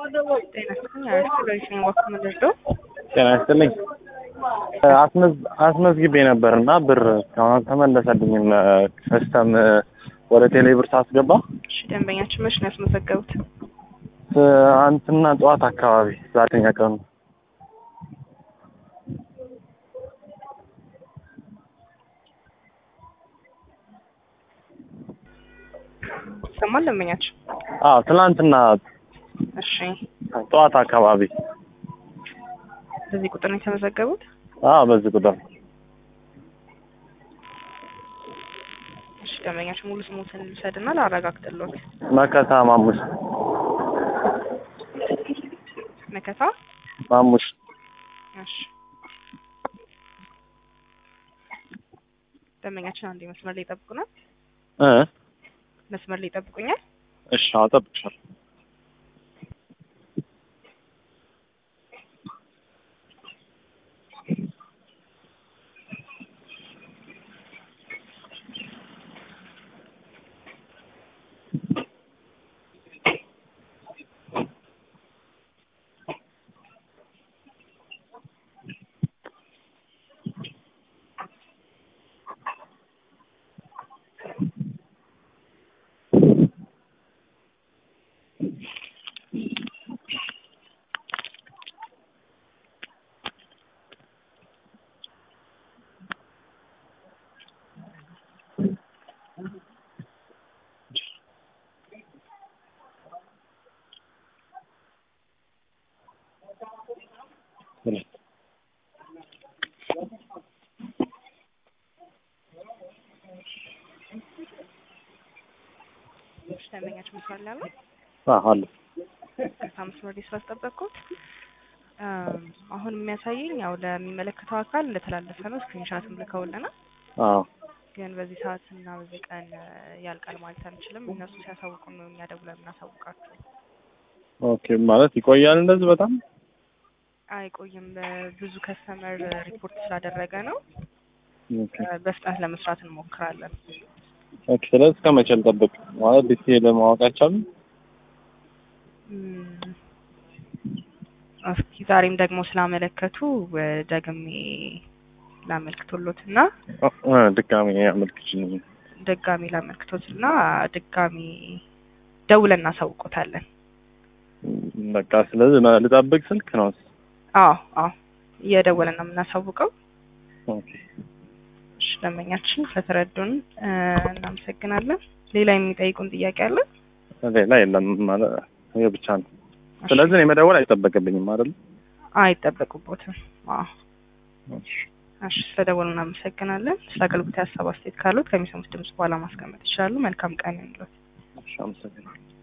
ጤና ይስጥልኝ። አሪፍ ሎይስን ወክ ምንድዶ ጤና ይስጥልኝ። አስመዝ- አስመዝግቤ ነበር እና ብር እስካሁን አልተመለሰልኝም። ከስተም ወደ ቴሌ ብር ሳስገባ እሺ፣ ደንበኛችን መች ነው ያስመዘገቡት? ትናንትና ጠዋት አካባቢ ዛሬኛ ቀኑ ይሰማል ደንበኛችን? አዎ ትናንትና እሺ፣ ጠዋት አካባቢ በዚህ ቁጥር ነው የተመዘገቡት? አዎ በዚህ ቁጥር እሺ፣ ደንበኛችን ሙሉ ስሙትን ልውሰድና ላረጋግጥልዎት። መከታ ማሙሽ መከታ ማሙሽ እሺ ደንበኛችን አንዴ መስመር ላይ ይጠብቁናል። እ መስመር ላይ ይጠብቁኛል። እሺ አዎ እጠብቅሻለሁ። እሺ፣ ደንበኛችን መስመር ላይ አለ? አዎ አለ ከሳ መስመር ላይ ስላስጠበቅኩት እም፣ አሁን የሚያሳየኝ ያው ለሚመለከተው አካል እንደተላለፈ ነው። ስክሪንሻትም ልከውልናል። አዎ ግን በዚህ ሰዓት እና በዚህ ቀን እ፣ ያልቃል ማለት አንችልም። እነሱ ሲያሳውቁን ነው እኛ ደውለን የምናሳውቃቸው። ኦኬ ማለት ይቆያል እንደዚህ በጣም አይቆይም። ብዙ ከስተመር ሪፖርት ስላደረገ ነው። ኦኬ እ፣ በፍጥነት ለመስራት እንሞክራለን። ኦኬ ስለዚህ እስከ መቼ ልጠብቅ ማለት ዲቴል ማወቅ አይቻልም እም፣ እስኪ ዛሬም ደግሞ ስላመለከቱ እ፣ ደግሜ ላመልክቶሎትና እ ድጋሜ አመልክችልኝ ድጋሚ ላመልክቶትና ድጋሚ ደውለን እናሳውቆታለን። በቃ ስለዚህ ልጠብቅ ስልክ ነው አዎ አዎ እየደወለን ነው የምናሳውቀው። ኦኬ እሺ ደንበኛችን ስለተረዱን እ፣ እናመሰግናለን። ሌላ የሚጠይቁን ጥያቄ አለ? ሌላ የለም ማለት ይሄ ብቻ ነው ስለዚህ እኔ መደወል አይጠበቅብኝም አይደል አይጠበቁቦትም። አዎ እሺ ስለደወሉ እናመሰግናለን። ስለ አገልግሎት ሀሳብ አስተያየት ካሉት ከሚሰሙት ድምጽ በኋላ ማስቀመጥ ይችላሉ። መልካም ቀን ይሁንልዎት። እሺ አመሰግናለሁ